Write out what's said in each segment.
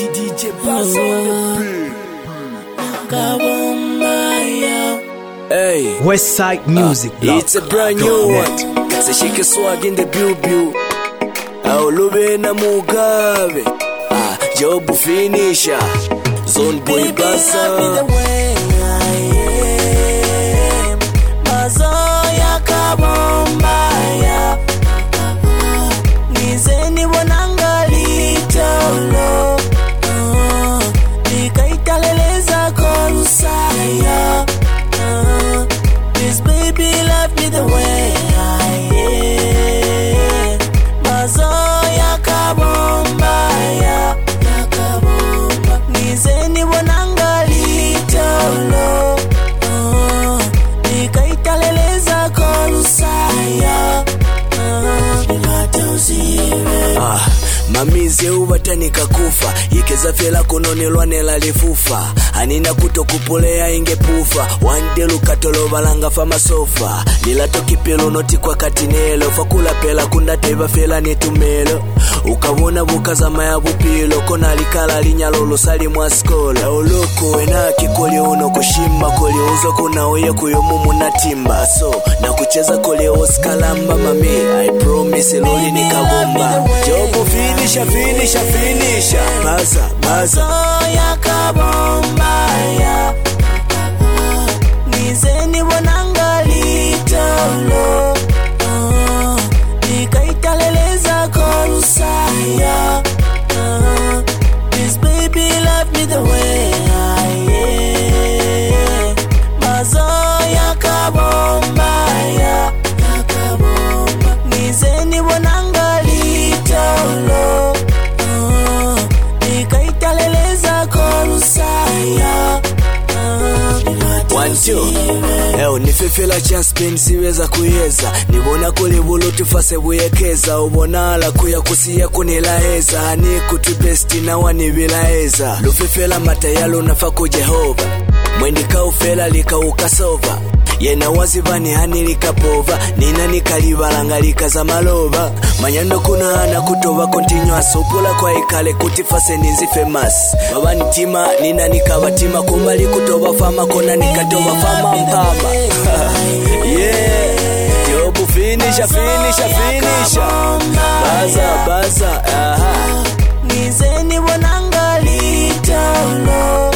DJ Bass on the Hey, Westside Music. it's a brand new one. Sashike swag in the bill bill. Aulube na Mugabe. Ah, job finisher. Zone boy basa. mazoya kabombaya nizeni bonangalitolo likaitaleleza korusaya This baby love me the way I am mazoya kabombaya nizeni bonangalitolo likaitaleleza korusaya Ah, mamize ubatanika kufa yekeza fela kunonelwanela lifufa anina kutokupulea ingepufa wande lukatolovalanga fa masofa lilatokipelo noti kwa katinelo fakula pela kundateva fela netumelo ukavona bukazama ya bupilo kona likala linyalo lusali mwa skola oloko enaki koli uno kushima koli uzo kuna uye kuyomu munatimba so na kucheza koli oskalamba mami i promise loli nikabomba jobu finisha finisha finisha baza baza mazoya kabombaya nizeni bonangalitolo likaitaleleza korusaya This baby love me the way I am mazoya kabombaya nizeni bonangalitolo likaitaleleza korusaya One, two. Eo nifefela chanspen siweza kuyeza nibona kuli buluti fase buyekeza ubona ala kuya kusiya kunilaeza ani kutubesti na wanibilaeza lufefela matayalo nafa ku jehova mwendikaufela likaukasova yena wazivani hani likapova nina nikalibalanga likaza maloba manyando kuna ana kutova kontinywa supula kwa ikale kuti fase ninzi famous babanitima nina nikabatima kumbali kutova fama kona nikatova fama mpama yeah jobu finisha finisha finisha baza baza aha nizeni bonangalitolo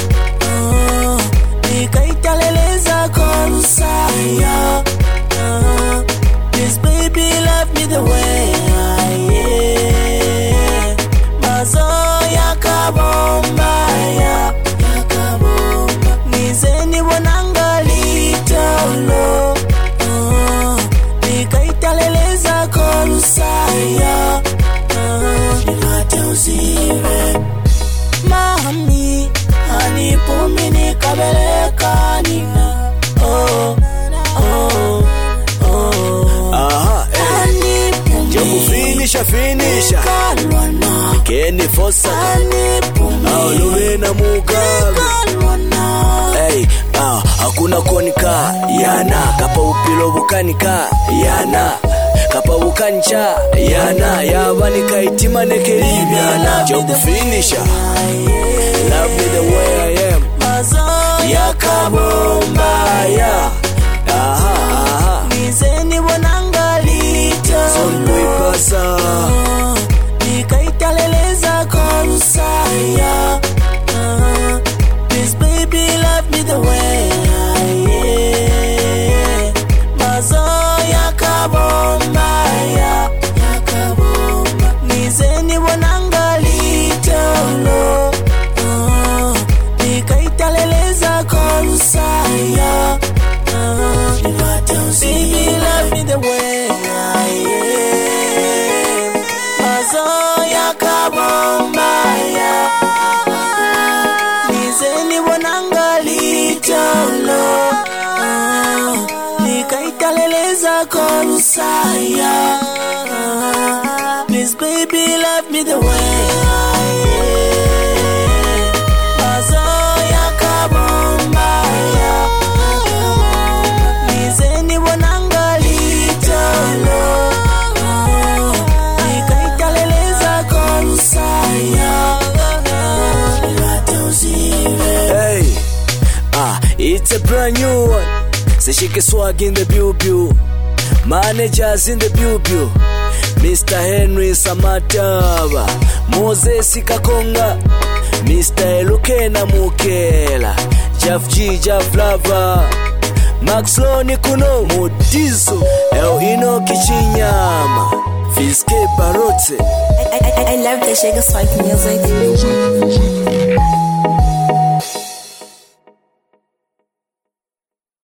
likaitaleleza korusaya This baby love me the way I am mazoya kabombaya nizeni bonangalitolo likaitaleleza korusaya mami anipumi nikabeleka nina oh, oh, oh. aha eh jobu finisha finisha Kalwana, keni fosa anipumi aulubena mugabe kalwana. Hey, ah, hakuna konika yana kapa upilo bukanika yana kapa bukancha yana yabanika itima nekelibyana job finisher love me the way I am mazoya yakabomba ya aha aha nizeni bonangalita sonkuipasa likaitaleleza korusaya This baby love me the way I am mazoya kabombaya nizeni bonangalita likaitaleleza korusaya Baby love me the way I am mazoya kabombaya nizeni bonangalitolo likaitaleleza korusaya Please baby love me the way I am mazoya kabombaya nizeni bonangalitolo likaitaleleza korusaya brand new one. Sishike swag in the pew pew. Managers in the pew pew. Mr. Henry Samataba. Moses Kakonga. Mr. Elukena Mukela. Jeff G, Jeff Lava. Max Loni Kuno. Modizo. El Ino Kichinyama. Fiske Barote. I, I, I love the Sugar Swipe music.